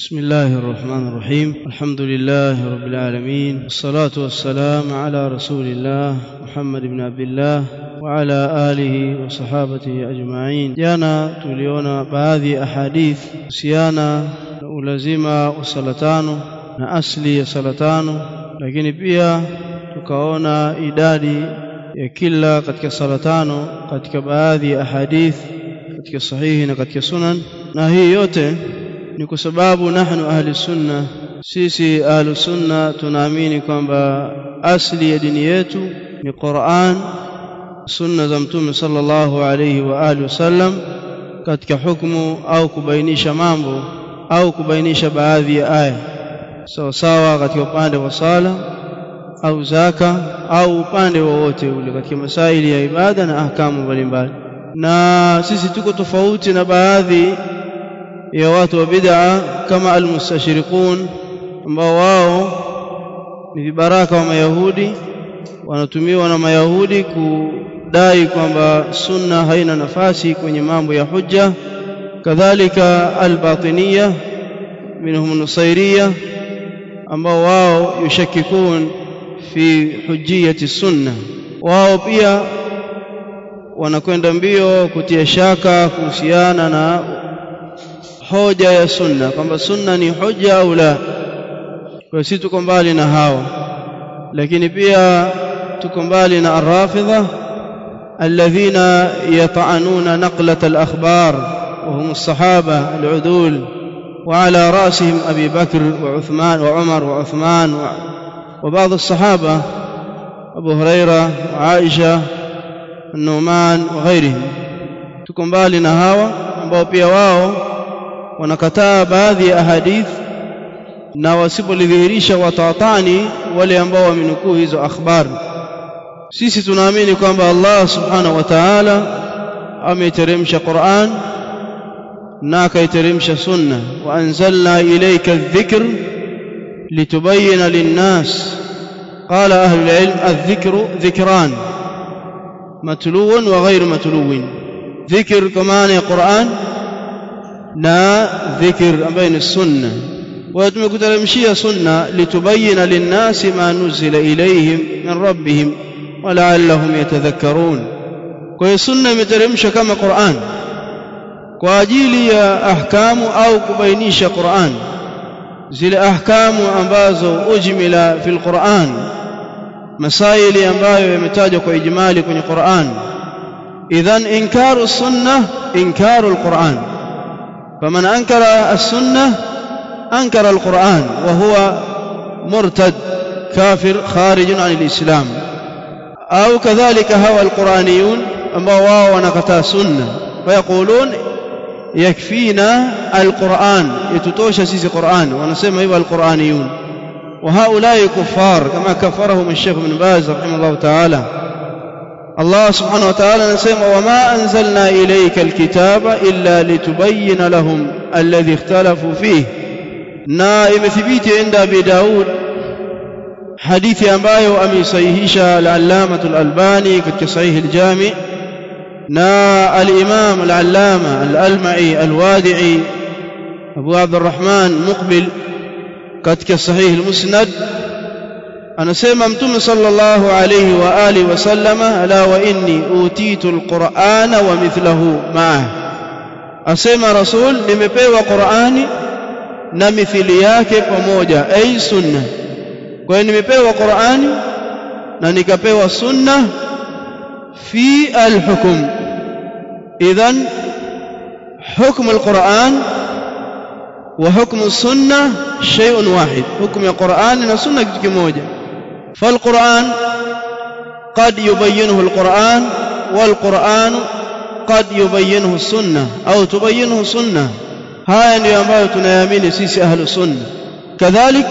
بسم الله الرحمن الرحيم الحمد لله رب العالمين والصلاة والسلام على رسول الله محمد بن عبد الله وعلى آله وصحابته أجمعين jana tuliona baadhi ya ahadith kuhusiana na ulazima wa sala tano na asli ya sala tano lakini pia tukaona idadi ya kila katika sala tano katika baadhi ya ahadith katika sahihi na katika sunan na hii yote ni kwa sababu nahnu ahli sunna sisi ahli sunna tunaamini kwamba asli ya dini yetu ni Qur'an sunna za mtume sallallahu alayhi wa alihi wasallam katika hukumu au kubainisha mambo au kubainisha baadhi ya aya sawa sawa katika upande wa sala au zaka au upande wowote ule katika masaili ya ibada na ahkamu mbalimbali na sisi tuko tofauti na baadhi ya watu wa bid'a kama almustashriqun ambao wao ni vibaraka wa mayahudi wanatumiwa na mayahudi kudai kwamba sunna haina nafasi kwenye mambo ya hujja kadhalika albatiniya minhum nusairiya ambao wao yushakikun fi hujjiyati sunna wao pia wanakwenda mbio kutia shaka kuhusiana na hoja ya sunna kwamba sunna ni hoja au la kwa sisi tuko mbali na hawa lakini pia tuko mbali na arrafidha alladhina yata'anuna naqlat al-akhbar wa hum as-sahaba al-udul وعلى راسهم أبي بكر وعثمان وعمر وعثمان وبعض الصحابة أبو هريرة وعائشة النعمان وغيرهم تكون بالي نهاوة ambao pia wao wanakataa baadhi ya ahadith na wasipolidhihirisha watatani wale ambao wamenukuu hizo akhbar sisi tunaamini kwamba Allah subhanahu wa ta'ala ameteremsha Qur'an na akaiteremsha sunna wa anzalna ilayka adh-dhikr litubayyana lin-nas qala ahli al-ilm adh-dhikru dhikran matluun wa ghayr matluun dhikr kama ni Qur'an na dhikr ambayo ni sunna wa tumekuteremshia sunna litubayyana lin-nasi ma nuzila ilayhim min rabbihim wa la'allahum yatadhakkarun kwa hiyo sunna imeteremshwa kama Qur'an kwa ajili ya ahkamu au kubainisha Qur'an zile ahkamu ambazo ujmila fil Qur'an masaili ambayo yametajwa kwa ijmali kwenye Qur'an idhan inkaru sunnah inkaru al-Qur'an فمن أنكر السنة أنكر القرآن وهو مرتد كافر خارج عن الإسلام أو كذلك هوى القرآنيون أما واو ونكتا سنة فيقولون يكفينا القرآن يتتوش سيسي قرآن ونسمى أيها القرآنيون وهؤلاء كفار كما كفرهم الشيخ بن باز رحمه الله تعالى الله سبحانه وتعالى نسمى وما أنزلنا إليك الكتاب إلا لتبين لهم الذي اختلفوا فيه na imethibiti inda Abi Daud hadithi ambayo ameisahihisha al-Allamah al-Albani katika sahih al-Jami na al-Imam al-Allama al-Alma'i al-Wadi'i Abu Abdurrahman Muqbil katika sahih al-Musnad anasema mtume sallallahu alayhi wa alihi wasallama ala wa inni utitu alqur'ana wa mithlahu ma'ah asema rasul nimepewa qur'ani na mithili yake pamoja ay sunna kwa hiyo nimepewa qur'ani na nikapewa sunna fi alhukm idhan حكم القرآن وحكم السنة شيء واحد حكم القرآن والسنة kitu kimoja فالقرآن قد يبينه القرآن والقرآن قد يبينه السنة أو تبينه السنة haya ndio ambayo tunayaamini sisi ahlu sunna kadhalik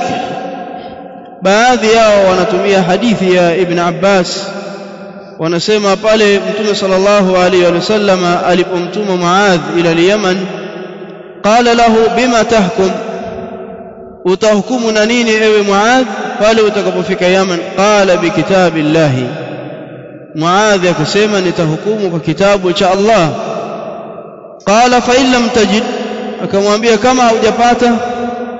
baadhi yao wanatumia hadithi ya ibn Abbas wanasema pale mtume sallallahu alaihi wasallam alipomtuma Muadh ila al-Yaman qala lahu bima tahkum utahukumu na nini ewe Muadh pale utakapofika Yaman qala bi kitabillahi Muadh akasema nitahukumu kwa kitabu cha Allah qala fa in lam tajid akamwambia kama hujapata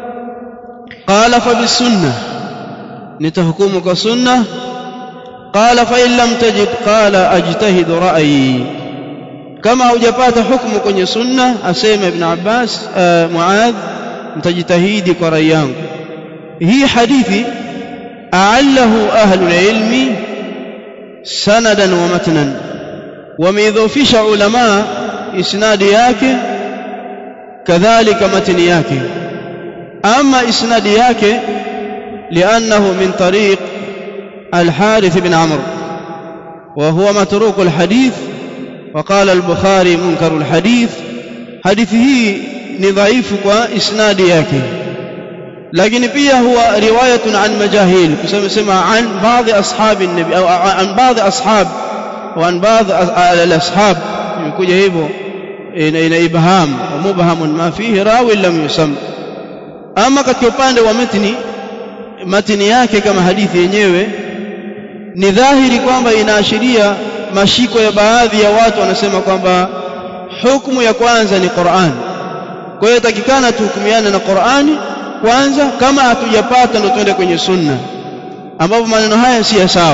qala fa bisunna nitahukumu kwa sunna qala fa in lam tajid qala ajtahidu ra'yi kama hujapata hukumu kwenye sunna asema ibn Abbas Muadh mtajitahidi kwa rai yangu hii hadithi a'allahu ahlul ilmi sanadan wa matnan wameidhofisha ulama isnadi yake kadhalika matni yake ama isnadi yake liannahu min tariq الحارث بن عمرو وهو متروك الحديث وقال البخاري منكر الحديث حديثه ضعيف واسناد yake lakini pia huwa riwayatun an majahil kusema sema an baadhi ashabi nabi au an baadhi ashab au an baadhi al-ashab imekuja hivyo ina ibham wa mubhamun ma fihi rawi lam yusam ama katika upande wa matni matni yake kama hadithi yenyewe ni dhahiri kwamba inaashiria mashiko ya baadhi ya watu wanasema kwamba hukumu ya kwanza ni Qur'an kwa hiyo takikana tuhukumiane na Qur'ani kwanza kama hatujapata ndo twende kwenye sunna ambapo maneno haya si ya sawa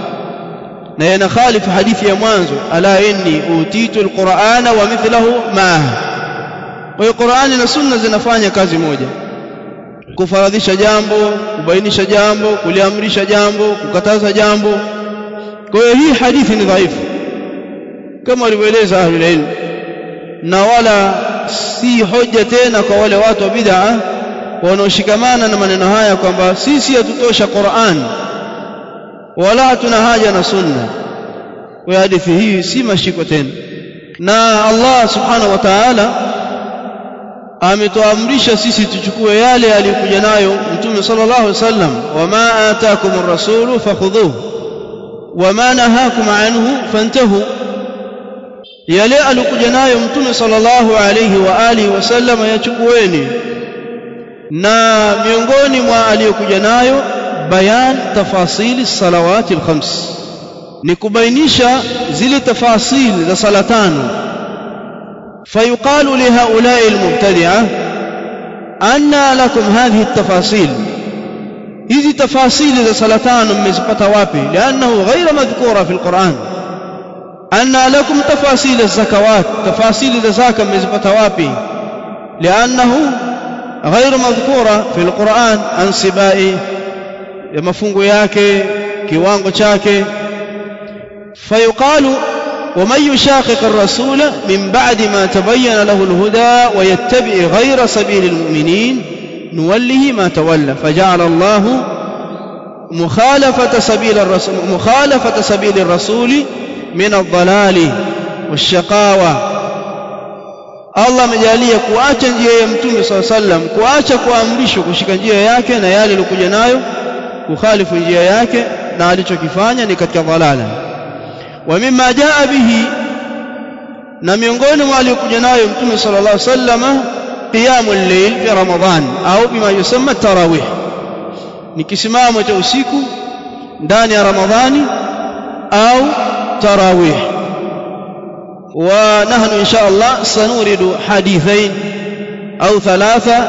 na yanakhalifu hadithi ya mwanzo ala inni utitu alqur'ana wa mithlahu ma kwa hiyo Qur'ani na sunna zinafanya kazi moja kufaradhisha jambo kubainisha jambo kuliamrisha jambo kukataza jambo kwa hiyo hii hadithi ni dhaifu kama walivyoeleza ahlul ilm na wala si hoja tena kwa wale watu wa bid'a wanaoshikamana na maneno haya kwamba sisi hatutosha Qur'an wala hatuna haja na sunna kwa hadithi hii si mashiko tena na Allah subhanahu wa ta'ala ametuamrisha sisi tuchukue yale aliyokuja nayo mtume sallallahu alaihi wasallam wama ataakumur rasulu fakhudhuhu wama nahakum anhu fantahu yale alikuja nayo mtume sallallahu alaihi wa alihi wasallam yachukueni na miongoni mwa aliyokuja nayo bayan tafasili salawati alkhams ni kubainisha zile tafasili za sala tano فيقال لهؤلاء المبتدعة أن لكم هذه التفاصيل hizi tafasili za sala tano mmezipata wapi liannahu ghaira madhkura fi alquran anna lakum tafasil az-zakawat tafasili za zaka mmezipata wapi liannahu ghaira madhkura fi alquran ansibai ya mafungo yake kiwango chake fayuqalu ومن يشاقق الرسول من بعد ما تبين له الهدى ويتبع غير سبيل المؤمنين نوله ما تولى فجعل الله مخالفة سبيل الرسول مخالفة سبيل الرسول من الضلال والشقاوة Allah amejalia kuacha njia ya Mtume swalla sallam, kuacha kuamrishwa kushika njia yake na yale aliyokuja nayo, kukhalifu njia yake na alichokifanya ni katika dhalala. Wa mimma jaa bihi, na miongoni mwa aliyokuja nayo Mtume sallallahu alaihi wasallam qiyamul layl fi Ramadhan au bima yusamma tarawih, ni kisimamo cha usiku ndani ya Ramadhani au tarawih. ونحن إن شاء الله سنورد حديثين أو ثلاثة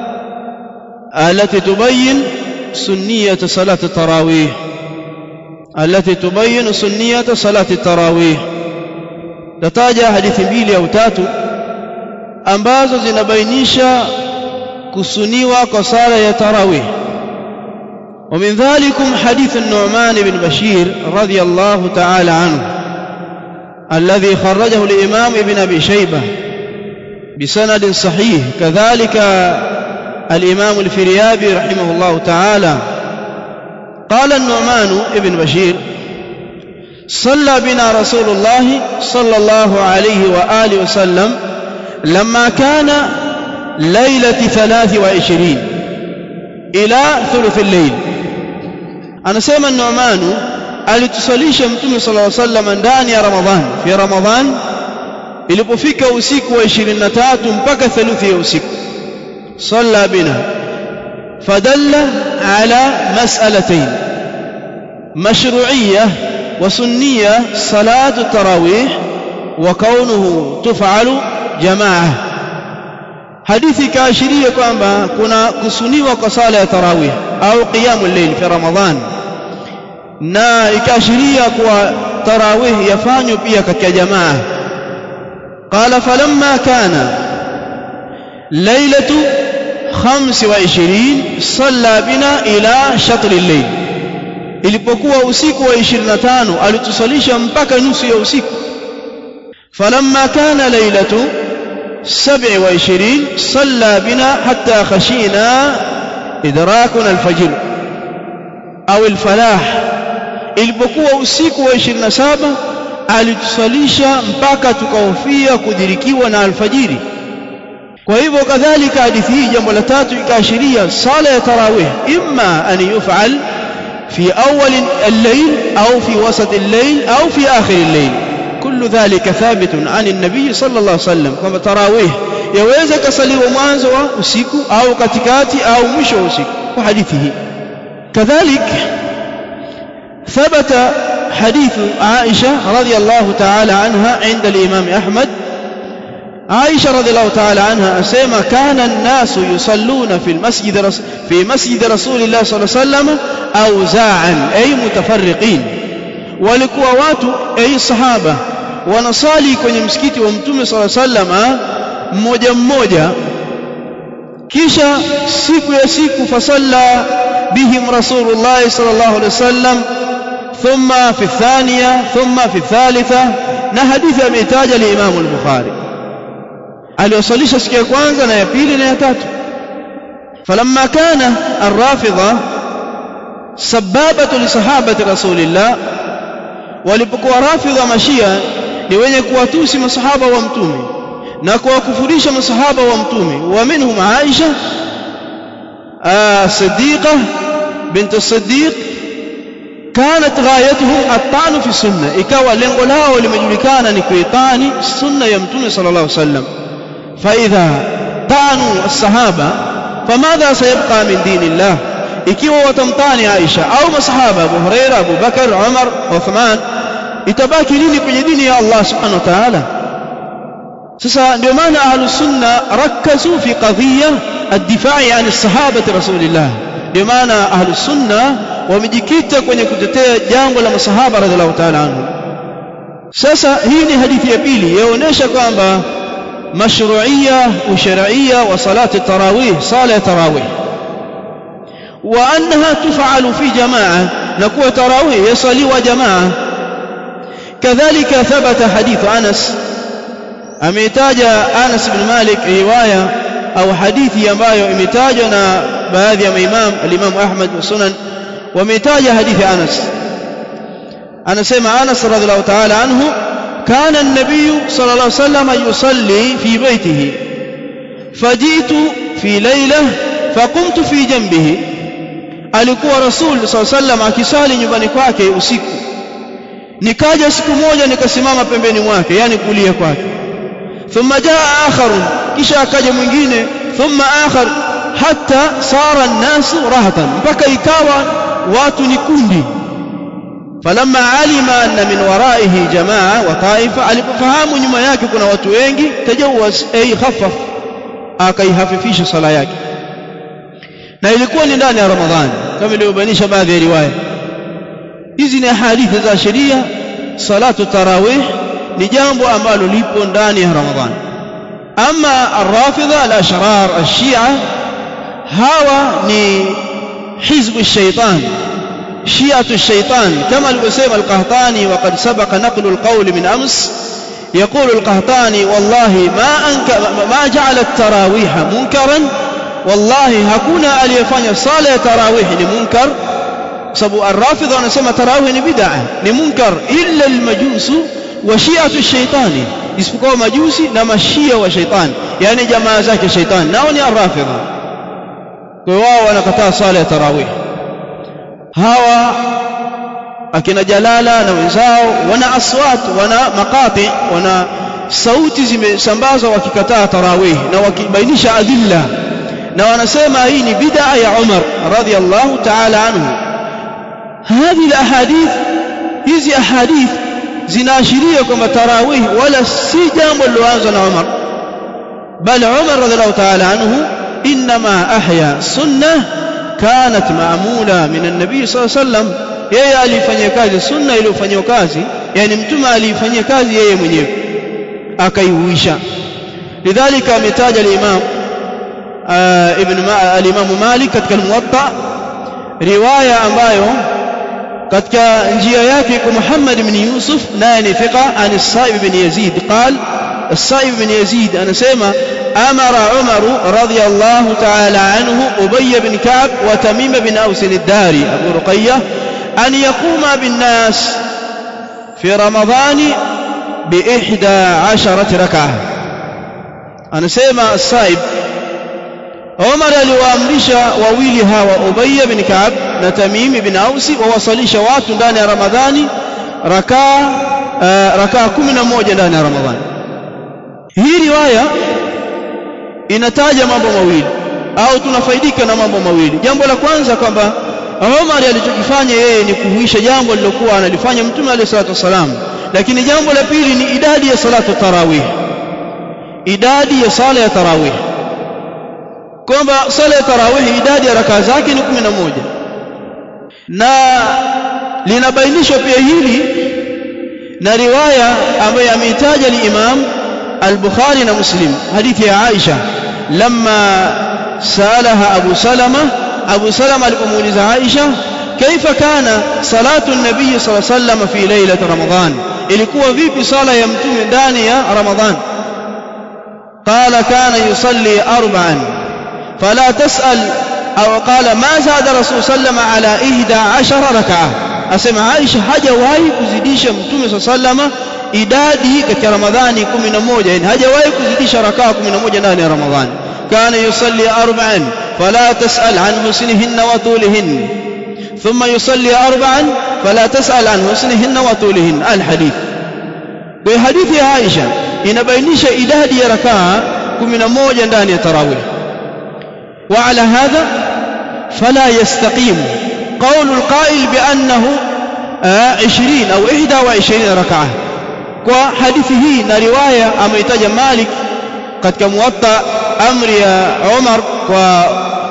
التي تبين سنية صلاة التراويح التي تبين سنية صلاة التراويح تتاجى حديث mbili au tatu ambazo zinabainisha kusuniwa kwa sala ya tarawih ومن ذلكم حديث النعمان بن بشير رضي الله تعالى عنه الذي خرجه الإمام ابن أبي شيبة بسند صحيح كذلك الإمام الفريابي رحمه الله تعالى قال النعمان ابن بشير صلى بنا رسول الله صلى الله عليه وآله وسلم لما كان ليلة ثلاث وعشرين إلى ثلث الليل أنا سيما النعمان alitusalisha mtume sallallahu alaihi wasallam ndani ya Ramadhan fi Ramadhan ilipofika usiku wa 23 mpaka theluthi ya usiku salla bina fadalla ala mas'alatayn mashru'iyyah wa sunniyyah salatu tarawih wa kaunuhu tuf'alu jama'ah hadithi ikaashiria kwamba kuna kusuniwa kwa sala ya tarawih au qiyamul layl fi ramadhan na ikaashiria kuwa tarawih yafanywa pia katika jamaa qala falamma kana lailatu 25 salla bina ila shatr al-layl ilipokuwa usiku wa 25 alitusalisha mpaka nusu ya usiku falamma kana lailatu 27 salla bina hatta khashina idrakuna al-fajr au al-falah ilipokuwa usiku wa 27 alitusalisha mpaka tukahofia kudhirikiwa na alfajiri kwa hivyo kadhalika hadithi hii jambo la tatu ikaashiria sala ya tarawih imma an yuf'al في أول الليل أو في وسط الليل أو في آخر الليل كل ذلك ثابت عن النبي صلى الله عليه وسلم كما تراويه يوeza kasaliwa mwanzo wa usiku au katikati au mwisho wa usiku kwa hadithi hii كذلك ثبت حديث عائشة رضي الله تعالى عنها عند الإمام أحمد عائشة رضي الله تعالى عنها أسيما كان الناس يصلون في المسجد في مسجد رسول الله صلى الله عليه وسلم أوزاعا أي متفرقين walikuwa watu ai sahaba wanasali kwenye msikiti wa mtume sala sallama mmoja mmoja kisha siku ya siku fasalla bihim rasulullah sallallahu alaihi wasallam thumma fi thaniya thumma fi thalitha na hadithi ameitaja liimamu al-bukhari aliwasalisha siku ya kwanza na ya pili na ya tatu falamma kana arrafidha sababatu li sahabati rasulillah walipokuwa rafidha mashia ni wenye kuwatusi masahaba wa mtume na kuwakufurisha masahaba wa mtume wa minhum Aisha Siddiqa bint Siddiq كانت غايتهم الطعن في السنه ikawa lengo lao limejulikana ni kuitani sunna ya mtume sallallahu alaihi wasallam فاذا طعنوا الصحابه فماذا سيبقى من دين الله ikiwa watamtani Aisha au masahaba Abu Huraira Abu Bakar Umar Uthman itabaki nini kwenye dini ya Allah subhanahu wa ta'ala sasa ndio maana ahlus sunna rakazu fi qadhiya ad-difa'i 'an as-sahabati rasulillah ndio maana ahlus sunna wamejikita kwenye kutetea jambo la masahaba radhiallahu ta'ala anhu sasa hii ni hadithi ya pili yaonesha kwamba mashru'iyya wa shar'iyya wa salati tarawih sala tarawih wa annaha tuf'alu fi jamaa na kuwa tarawih yasaliwa jamaa kadhalika thabata hadith Anas ameitaja Anas ibn Malik riwaya au hadithi ambayo imetajwa na baadhi ya maimam al-Imam Ahmad wa Sunan وميتاج حديث أنس أنا سمع أنس رضي الله تعالى عنه كان النبي صلى الله عليه وسلم يصلي في بيته فجئت في ليلة فقمت في جنبه alikuwa rasul saa sallam akisali nyumbani kwake usiku nikaja siku moja nikasimama pembeni mwake yani kulia kwake thumma jaa akharun kisha akaja mwingine thumma akhar hatta sara an-nasu rahatan mpaka ikawa watu ni kundi falamma alima anna min waraihi jamaa wa taifa alipofahamu nyuma yake kuna watu wengi tajawaz ay khaffaf akaihafifisha sala yake na ilikuwa ni ndani ya ramadhani kama ilivyobainisha baadhi ya riwaya hizi ni hadithi za sheria salatu tarawih ni jambo ambalo lipo ndani ya ramadhani ama arrafidha al-ashrar ash-shia hawa ni حزب الشيطان شيعة الشيطان كما الوسيم القهطاني وقد سبق نقل القول من أمس يقول القهطاني والله ما أنك ما جعل التراويح منكرا والله هكونا aliyefanya sala ya tarawih ni munkar sababu arrafidha wanasema tarawih ni bid'a ni munkar illa almajus wa shi'atu ash-shaytani isipokuwa majusi na mashia wa shaytan yani jamaa zake shaytan nao ni arrafidha kwa wao wanakataa sala ya tarawih hawa akina jalala na wenzao wana aswat wana maqati wana sauti zimesambazwa wakikataa tarawih na wakibainisha adilla na wanasema hii ni bid'a ya Umar radhiyallahu ta'ala anhu هذه الاحاديث hizi ahadith zinaashiria kwamba tarawih wala si jambo liloanza na Umar bal Umar radhiallahu ta'ala anhu inma ahya sunnah kanat maamula min an-nabi sallallahu alayhi wasallam yeye alifanyia kazi sunna iliyofanywa kazi yani mtume alifanyia kazi yeye mwenyewe akaihuisha lidhalika ametaja al-imam ibn al-imam Malik katika al-Muwatta riwaya ambayo katika njia yake kwa Muhammad ibn Yusuf naye ni thiqa an Sa'ib ibn Yazid قال السائب بن يزيد أنا سيما أمر عمر رضي الله تعالى عنه أبي بن كعب وتميم بن أوس الداري أبو رقية أن يقوم بالناس في رمضان بإحدى عشرة ركعة أنا سيما السائب عمر aliwaamrisha wawili hawa Ubay bin Ka'ab na Tamim bin Aus wawasalisha watu ndani ya Ramadhani rakaa rakaa 11 ndani ya Ramadhani hii riwaya inataja mambo mawili au tunafaidika na mambo mawili jambo la kwanza kwamba Umar alichokifanya yeye ni kuhuisha jambo lilokuwa analifanya Mtume عليه الصلاه والسلام lakini jambo la pili ni idadi ya salatu tarawih idadi ya sala ya tarawih kwamba sala ya tarawih idadi ya rakaa zake ni 11 na linabainishwa pia hili na riwaya ambayo ameitaja al-Imam البخاري ومسلم حديث يا عائشة لما سألها أبو سلمة أبو سلمة الأموليز عائشة كيف كان صلاة النبي صلى الله عليه وسلم في ليلة رمضان ilikuwa vipi sala ya mtume ndani ya ramadhan qala kana yusalli arba'an fala tasal au qala ma zada rasul sallama ala 11 rak'a asema aisha hajawahi kuzidisha mtume sallama idadi katika ramadhani 11 yani hajawahi kuzidisha rakaa 11 ndani ya ramadhani kana yusalli arba'an fala tasal an husnihinna wa tulihin thumma yusalli arba'an fala tasal an husnihinna wa tulihin alhadith kwa hadithi ya Aisha inabainisha idadi ya rakaa 11 ndani ya tarawih wa ala hadha fala yastaqim قول القائل بأنه 20 أو 21 ركعة kwa hadithi hii na riwaya ameitaja Malik katika muwatta amri ya Umar kwa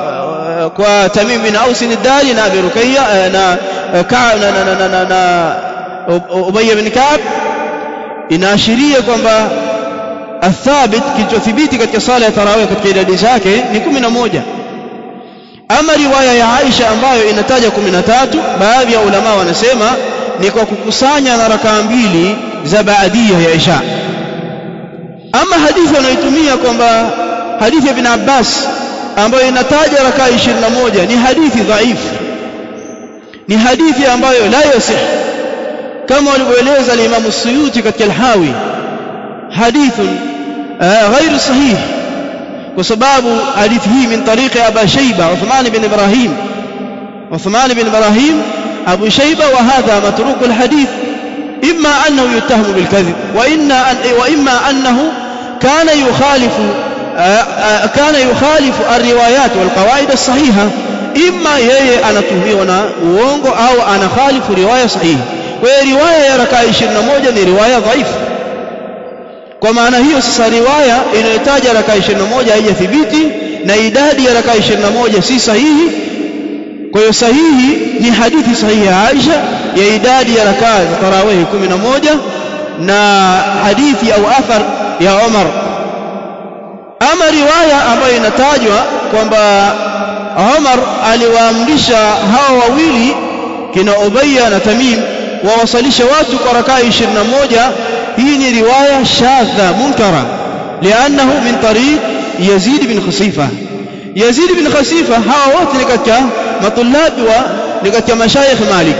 kwa Tamim bin Aus al-Dari na Abi Rukayya na Ka'ab na na na na Ubay bin Ka'ab inaashiria kwamba athabit kilichothibiti katika sala ya tarawih katika idadi zake ni 11 ama riwaya ya Aisha ambayo inataja 13 baadhi ya ulama wanasema ni kwa kukusanya na rakaa mbili za baadia ya Isha ama hadithi anayotumia kwamba hadithi ya Ibn Abbas ambayo inataja rakaa 21 ni hadithi dhaifu ni hadithi ambayo la yasih kama walivyoeleza al-Imam Suyuti katika al-Hawi hadithun غير صحيح وسبب حديث هي من طريق أبا شيبة عثمان بن إبراهيم عثمان بن إبراهيم أبو شيبة وهذا متروك الحديث إما أنه يتهم بالكذب وإن وإما أنه كان يخالف كان يخالف الروايات والقواعد الصحيحة إما yeye anatuhumiwa na uongo au anakhalifu riwaya sahihi kwa hiyo riwaya ya rakaa 21 ni riwaya dhaifu kwa maana hiyo sasa riwaya inayotaja rakaa 21 haijathibiti na idadi ya rakaa 21 si sahihi kwa hiyo sahihi ni hadithi sahihi ya Aisha ya idadi ya rakaa za tarawih 11 na hadithi au athar ya Umar ama riwaya ambayo inatajwa kwamba Umar aliwaamrisha hawa wawili kina Ubayya na Tamim wawasalishe watu kwa rakaa 21 hii ni riwaya shadha munkara lianahu min tariq Yazid bin Khasifa Yazid bin Khasifa hawa wote ni katika matulabi wa ni katika mashayikh Malik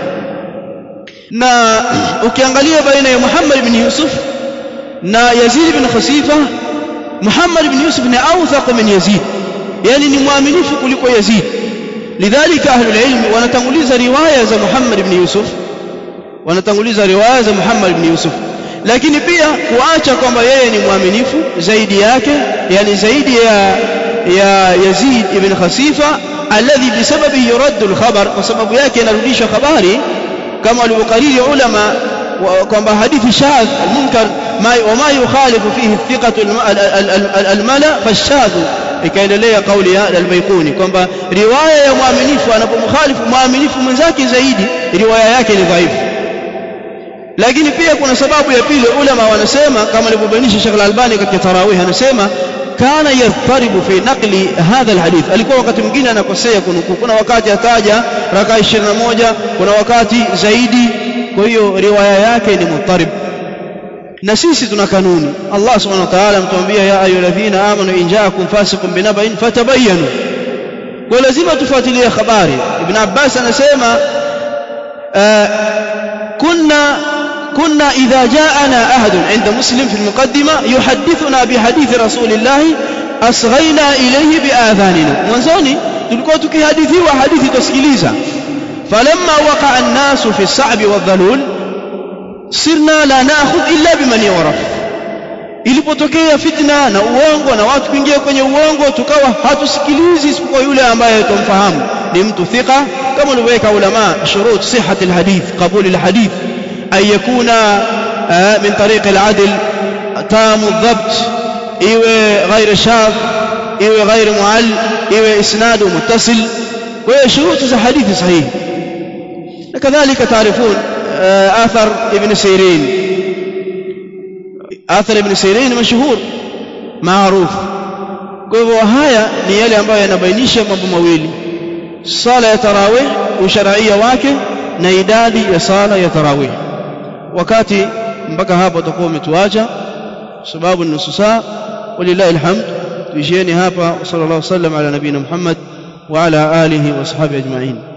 na ukiangalia baina ya Muhammad ibn Yusuf na Yazid bin Khasifa Muhammad ibn Yusuf ni awthaq min Yazid yani ni mwaminifu kuliko Yazid lidhalika ahlul ilm wanatanguliza riwaya za Muhammad ibn Yusuf wanatanguliza riwaya za Muhammad ibn Yusuf lakini pia kuacha kwamba yeye ni mwaminifu zaidi yake yani zaidi ya ya Yazid ibn Khasifa alladhi bisababi yuraddu al-khabar kwa sababu yake inarudishwa habari kama walivyokariri ulama kwamba hadithi shadh al-munkar wama yukhalifu fihi thiqatu almala fashadhu ikaendelea kauli ya al-Baiquni kwamba riwaya ya mwaminifu anapomkhalifu mwaminifu mwenzake zaidi riwaya yake ni dhaifu lakini pia kuna sababu ya pili ulama wanasema kama alivyobainisha Sheikh Al-Albani katika tarawih anasema kana yadharibu fi naqli hadha alhadith alikuwa wakati mwingine anakosea kunukuu kuna wakati ataja raka 21 kuna wakati zaidi kwa hiyo riwaya yake ni mutarib na sisi tuna kanuni Allah subhanahu wa ta'ala mtuambia ya ayyuhalladhina amanu in ja'akum fasiqun binaba'in fatabayyanu kwa lazima tufuatilie habari ibn Abbas anasema kunna كنا إذا جاءنا أحد عند مسلم في المقدمة يحدثنا بحديث رسول الله أصغينا إليه بآذاننا mwanzoni tulikuwa tukihadithiwa hadithi tusikiliza falamma waqa an-nas fi as-sa'b wal-dhalul sirna la na'khudh illa biman yu'raf ilipotokea fitna na uongo na watu kuingia kwenye uongo tukawa hatusikilizi isipokuwa yule ambaye tumfahamu ni mtu thika kama ulivyoweka ulama shurut sihhat al-hadith qabul al-hadith أن يكون من طريق العدل تام الضبط إيوه غير شاذ إيوه غير معل إيوه إسناد متصل وهي شروط حديث صحيح كذلك تعرفون آثر ابن سيرين آثر ابن سيرين مشهور معروف kwa hivyo haya ni yale ambayo yanabainisha mambo mawili sala ya tarawih usharia wake na idadi ya sala ya tarawih wakati mpaka hapo utakuwa umetuacha sababu ni nusu saa walillahi alhamd tuishieni hapa sallallahu alaihi wasallam ala nabina Muhammad wa ala alihi wa sahbihi ajma'in